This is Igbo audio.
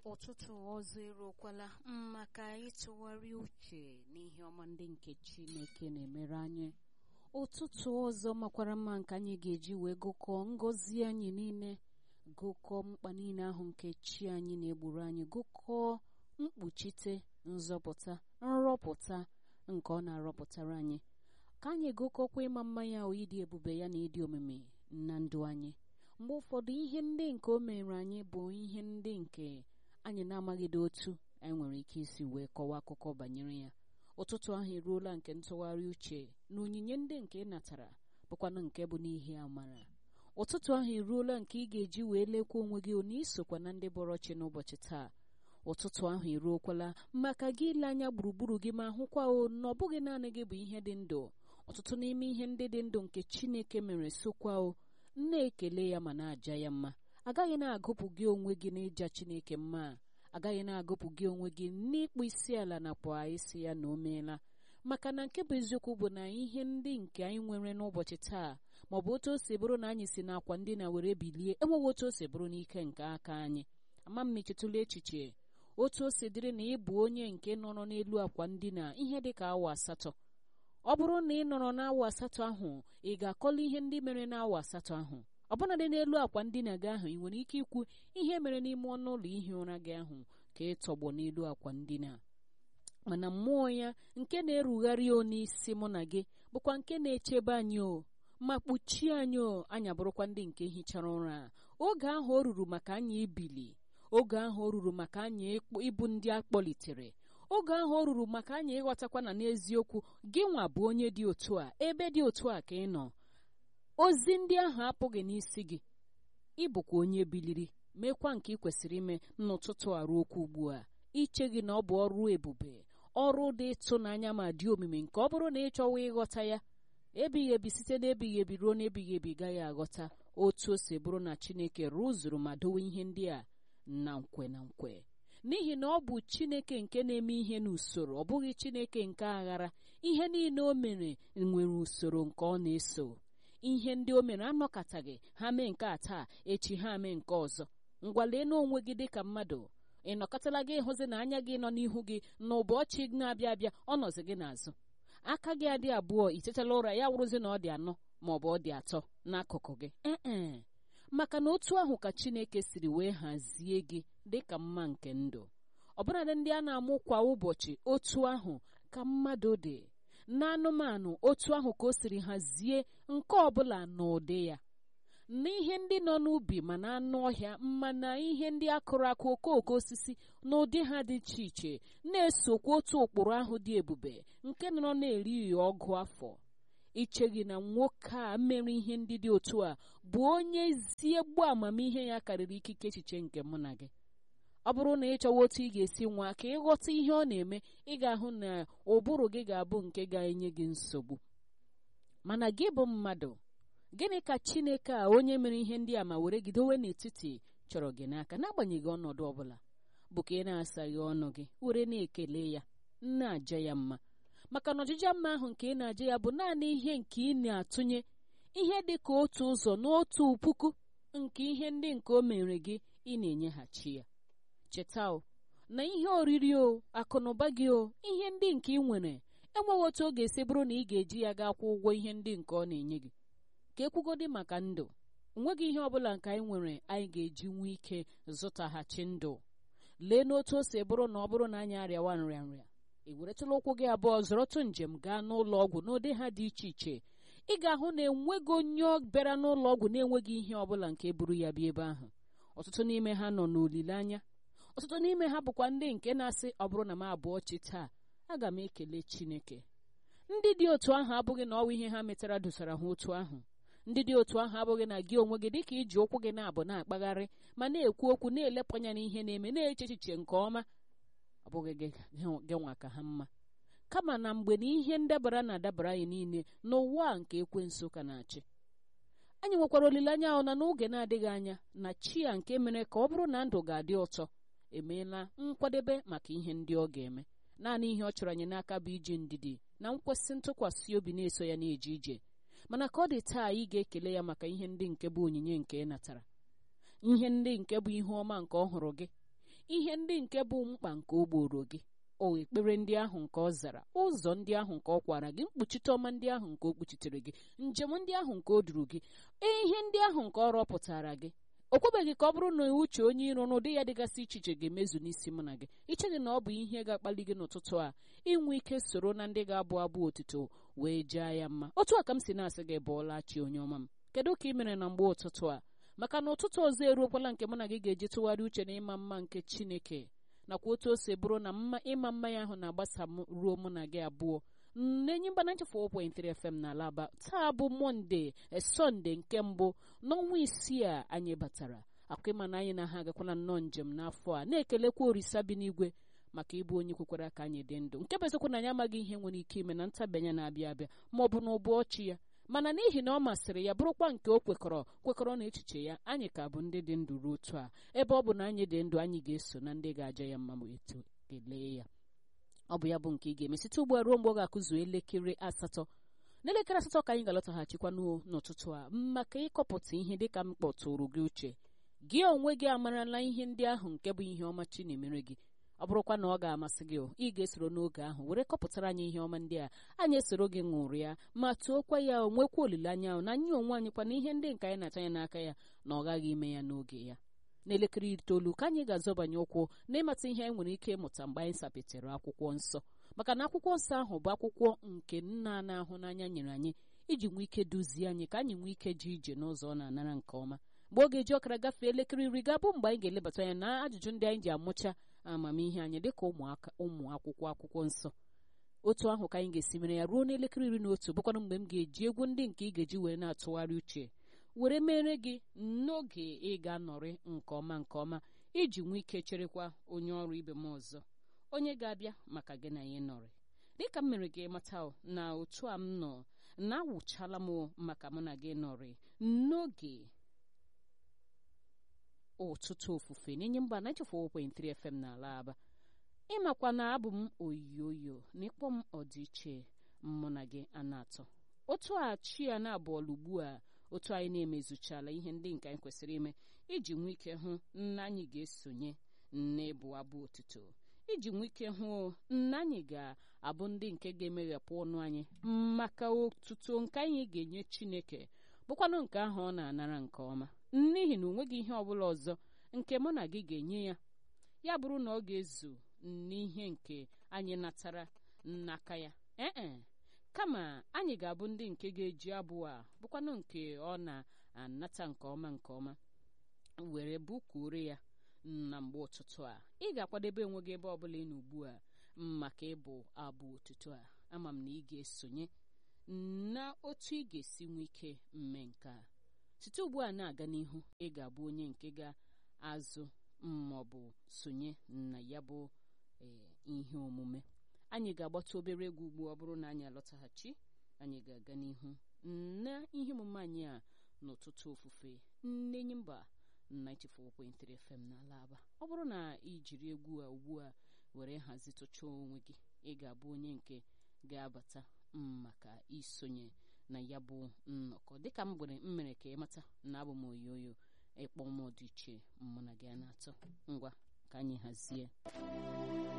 ụtụtụ ọzọ eruokwala maka ịtụgharị uche n'ihe ọma ndị nke Chineke na-emere anyị ụtụtụ ọzọ makwara mma nke anyị ga-eji wee gụkọọ ngọzi anyị niile gụkọọ mkpa niile ahụ nke chi anyị na-egburu anyị gụkọọ mkpuchite nzọpụta nrọpụta nke ọ na-arọpụtara anyị ka anyị gụkọkwa ịma mma ya o ịdị ebube ya na ịdị omimi na ndụ anyị mgbe ụfọdụ ihe ndị nke o mere anyị bụ ihe ndị nke anyị na-amaghịdo otu anyị nwere ike isi wee kọwaa akụkọ banyere ya ụtụtụ ahụ eruola nke ntụgharị uche na onyinye ndị nke ị natara bụkwanụ nke bụ n'ihi amara ụtụtụ ahụ eruola nke ị ga-eji wee lekwa onwe gị na isokwa na ndị bọrọ chi n'ụbọchị taa ụtụtụ ahụ eruokwala maka gị ile anya gburugburu gị ma hụkwa o na ọ bụghị naanị gị bụ ihe dị ndụ ọtụtụ n'ime ihe ndị dị ndụ nke Chineke mere sokwa o na-ekele ya ma na-aja ya mma agaghị na-agụpụ gị onwe gị n'ịja Chineke mma agaghị na-agụpụ gị onwe gị n'ịkpụ isi ala nakwa isi ya na o meela maka na nke bụ eziokwu bụ na ihe ndị nke anyị nwere n'ụbọchị taa maọbụ otu o si bụrụ na anyị si n'akwa ndị na were bilie enweghị otu o si bụrụ n'ike nke aka anyị ama m echetụla echiche otu o si dịrị na ị bụ onye nke nọrọ n'elu akwa ndina ihe dị ka awa asatọ ọ bụrụ na ị nọrọ n'awa asatọ ahụ ị ga-akọla ihe ndị mere n'awa asatọ ahụ ọbụnadị n'elu akwa ndina gị ahụ ị nwere ike ikwu ihe mere n'ime ọnụ ụlọ ihi ụra gị ahụ ka ị tọgbọ n'elu akwa ndina mana mmụọ ya nke na-erugharị o n'isi mụ na gị bụkwa nke na-echebe anyị o ma kpuchie anyị o anya bụrụkwa ndị nke hichara ụra oge ahụ o ruru maka anyị ibili oge ahụ o ruru maka anyị ịbụ ndị a kpọlitere oge ahụ o ruru maka anyị ịghọtakwa na n'eziokwu gị nwa bụ onye dị otu a ebe dị otu a ka ị nọ ozi ndị ahụ apụghị n'isi gị ịbụkwa onye biliri mekwa nke ị kwesịrị ime n'ụtụtụ arụ okwu ugbu a iche gị na ọ bụ ọrụ ebube ọrụ dị ịtụnanya ma dị omimi nke ọ bụrụ na ị chọwa ịghọta ya ebighị ebi site n'ebighị ebi ruo n'ebighị ebi gaghị aghọta otu o si bụrụ na Chineke rụzuru ma dowe ihe ndị a na nkwe na nkwe n'ihi na ọ bụ Chineke nke na-eme ihe n'usoro ọ bụghị Chineke nke aghara ihe niile o mere nwere usoro nke ọ na-eso ihe ndị o mere anọkọtaghị ha mee nke a taa echi ha mee nke ọzọ ngwalee n'onwe gị dịka mmadụ ị nọkọtala gị ịhụzi na anya gị nọ n'ihu gị na ụbọchị na-abịa abịa ọ nọzi gị n'azụ aka gị adị abụọ itetala ụra ya wụrụzi na ọ dị anọ ma ọ bụ ọ dị atọ n'akụkụ gị ee maka na otu ahụ ka Chineke siri wee hazie gị dịka mma nke ndụ ọbụladị ndị a na-amụ kwa ụbọchị otu ahụ ka mmadụ dị n'anụmanụ otu ahụ ka o siri hazie nke ọbụla n'ụdị ya n'ihe ndị nọ n'ubi ma na anụ ọhịa mma na ihe ndị akụrụ akụ okooko osisi n'ụdị ha dị iche iche na-esokwa otu ụkpụrụ ahụ dị ebube nke nọrọ na-eri ọgụ afọ iche gị na nwoke a mere ihe ndị dị otu a bụ onye ezi egbu amamihe ya karịrị ikike echiche nke mụ na gị ọ bụrụ na ị chọwa otu ị ga-esi nwa ka ịghọta ihe ọ na-eme ị ga-ahụ na ụbụrụ gị ga-abụ nke ga-enye gị nsogbu mana gị bụ mmadụ gịnị ka Chineke a onye mere ihe ndị a ma were gị dowe n'etiti chọrọ gị n'aka n'agbanyeghị ọnọdụ ọbụla bụ ka ị na-asaghị ọnụ gị were na-ekele ya na-aja ya mma maka na ọjịja mma ahụ nke ị na-aja ya bụ naanị ihe nke ị na-atụnye ihe dị ka otu ụzọ n'otu puku nke ihe ndị nke o mere gị ị na-enyeghachi ya cheta o na ihe oriri o akụnụba gị o ihe ndị nke ị nwere enweghị otu ọ ga-esi bụrụ na ị ga-eji ya gaa kwụ ụgwọ ihe ndị nke ọ na-enye gị ka ekwugodi maka ndụ onweghị ihe ọbụla nke anyị nwere anyị ga-eji nwee ike zụtaghachi ndụ lee n'otu o si bụrụ na ọ bụrụ na anyị arịawa nrịanrịa ị weretụla ụkwụ gị abụọ zọrọtụ njem gaa n'ụlọ ọgwụ n'ụdị ha dị iche iche ị ga-ahụ na enweghị onye bịara n'ụlọ ọgwụ na-enweghị ihe ọbụla nke buru ya bịa ebe ahụ ọtụtụ n'ime ha nọ n'olileanya ọtụtụ n'ime ha bụkwa ndị nke na-asị ọ bụrụ na m abụọ chi taa aga m ekele Chineke ndị dị otu ahụ abụghị na ọwa ihe ha metara dosara ha otu ahụ ndị dị otu ahụ abụghị na gị onwe gị dịka iji ụkwụ gị na-abụ na-akpagharị ma na-ekwu okwu na-elepụ anya n'ihe na-eme na-eche echiche nke ọma ọ bụghị gị nwa ka ha mma kama na mgbe na ihe ndabara na-adabara anyị niile n'ụwa nke ekwensu ka na-achị anyị nwekwara olileanya ahụ na n'oge na-adịghị anya na chi ya nke mere ka ọ bụrụ na ndụ ga-adị ụtọ emeela nkwadebe maka ihe ndị ọ ga-eme naanị ihe ọ chọrọ anyị n'aka bụ iji ndidi na nkwesị ntụkwasị obi na-eso ya na-eje ije mana ka ọ dị taa ị ga-ekele ya maka ihe ndị nke bụ onyinye nke ị natara ihe ndị nke bụ ihe ọma nke ọ hụrụ gị ihe ndị nke bụ mkpa nke o gboro gị o ekpere ndị ahụ nke ọ zara ụzọ ndị ahụ nke ọ kwara gị mkpuchite ọma ndị ahụ nke o kpuchitere gị njem ndị ahụ nke o duru gị ihe ndị ahụ nke ọ rọpụtara gị o kwebeghị ka ọ bụrụ na uche onye iro n'ụdị ya dịgasị iche iche ga-emezu n'isi mụ na gị icheghị na ọ bụ ihe ga-akpali gị n'ụtụtụ a inwe ike soro na ndị ga-abụ abụ otito wee jaa ya mma otu a ka m si na-asị gị bụọla chi onye ọma m kedu ka ị mere na mgbe ụtụtụ a maka na ụtụtụ ọzọ eruokwala nke mụ na gị ga-eji tụgharị uche na ịma mma nke chineke nakwa otu o si bụrụ na mma ịma mma ya ahụ na-agbasa ruo mụ na gị abụọ na-enye mba 94.3 FM n'ala aba taa bụ mọnde sọnde nke mbụ n'ọnwa isii a anyị batara akwa ịma na anyị na ha agakwana nnọọ njem n'afọ a na-ekelekwa orisa bi n'igwe maka ịbụ onye kwekwara ka anyị dị ndụ nke bụ eziokwu na anyị amaghị ihe nwere ike ime na ntabanye na-abịa abịa ma ọ bụ na ụbụ ọchị ya mana n'ihi na ọ masịrị ya bụrụkwa nke o kwekọrọ kwekọrọ na echiche ya anyị ka bụ ndị dị ndụ ruo otu a ebe ọ bụ na anyị dị ndụ anyị ga-eso na ndị ga-aja ya mma ma eto kelee ya ọ bụ ya bụ nke ị ga-eme site ugbu a ruo mgbe ọ ga-akụzu elekere asatọ n'elekere asatọ ka anyị ga-alọtaghachikwa n'ụtụtụ a maka ịkọpụta ihe dịka m kpọtụrụ gị uche gị onwe gị amarala ihe ndị ahụ nke bụ ihe ọma chi na-emere gị ọ bụrụkwa na ọ ga-amasị gị ị ga-esoro n'oge ahụ were kọpụtara anyị ihe ọma ndị a anyị esoro gị ṅụrịa ma tuokwa ya onwekwa olileanya ahụ na anyị onwe anyị kwa na ihe ndị nke anyị na-ata ya n'aka ya na ọ gaghị ime ya n'oge ya n'elekere itoolu ka anyị ga-azọbanye ụkwụ n'ịmata ihe anyị nwere ike ịmụta mgbe anyị sapetere akwụkwọ nsọ maka na akwụkwọ nsọ ahụ bụ akwụkwọ nke nna na-ahụ n'anya nyere anyị iji nwee ike duzie anyị ka anyị nwee ike ji ije n'ụzọ ọ na-anara nke ọma mgbe oge ji ọkara gafee elekere iri ga-abụ mgbe anyị ga-elebata anya na ajụjụ ndị anyị ji amụcha amamihe anyị dịka ụmụaka ụmụ akwụkwọ akwụkwọ nsọ otu ahụ ka anyị ga-esi mere ya ruo n'elekere iri na otu bụkwana mgbe m ga-eji egwu ndị nke ị ga-eji wee na-atụgharị uche were mere gị n'oge ị ga-anọrị nke ọma nke ọma iji nwee ike cherekwa onye ọrụ ibe m ọzọ onye ga-abịa maka gị na ya nọrị dịka m mere gị mata na otu a m nọ na-awụchala m maka mụ na gị nọrị n'oge ụtụtụ ofufe n'enye mba 94.3 FM n'ala aba ịmakwa na abụ m oyoyo na ịkpọ m ọdịiche mụ na gị a na-atọ otu a chi ya na-abụọla ugbu a otu anyị na-emezuchala ihe ndị nke anyị kwesịrị ime iji nwee ike hụ na anyị ga-esonye n'ịbụ abụ otuto iji nwee ike hụ na anyị ga-abụ ndị nke ga-emeghepụ ọnụ anyị maka otuto nke anyị ga-enye Chineke bụkwanụ nke ahụ ọ na-anara nke ọma n'ihi na o nweghị ihe ọbụla ọzọ nke mụ na gị ga-enye ya ya bụrụ na ọ ga-ezu n'ihe nke anyị natara n'aka ya ee kama anyị ga-abụ ndị nke ga-eji abụ a bụkwanụ nke ọ na-anata nke ọma nke ọma were bukwure ya na mgbe ụtụtụ a ị ga-akwadebe onwe gị ebe ọbụla ị nọ ugbu a maka ịbụ abụ ụtụtụ a ama m na ị ga-esonye na otu ị ga-esi nwee ike mme nke a site ugbu a na-aga n'ihu ị ga-abụ onye nke ga-azụ ma ọ bụ sonye na ya bụ ihe omume anyị ga-agbata obere egwu ugbu ọ bụrụ na anyị alọtaghachi anyị ga-aga n'ihu na ihe omume anyị a n'ụtụtụ ofufe nnenyi mba 94.3 FM n'ala aba ọ bụrụ na ị jiri egwu a ugbu a were hazitụcha onwe gị ị ga-abụ onye nke ga-abata maka isonye na ya bụ nnọkọ dịka m gwere m mere ka ị mata na abụ m oyoyo ịkpọ m dị iche mụ na gị a na-atọ ngwa ka anyị hazie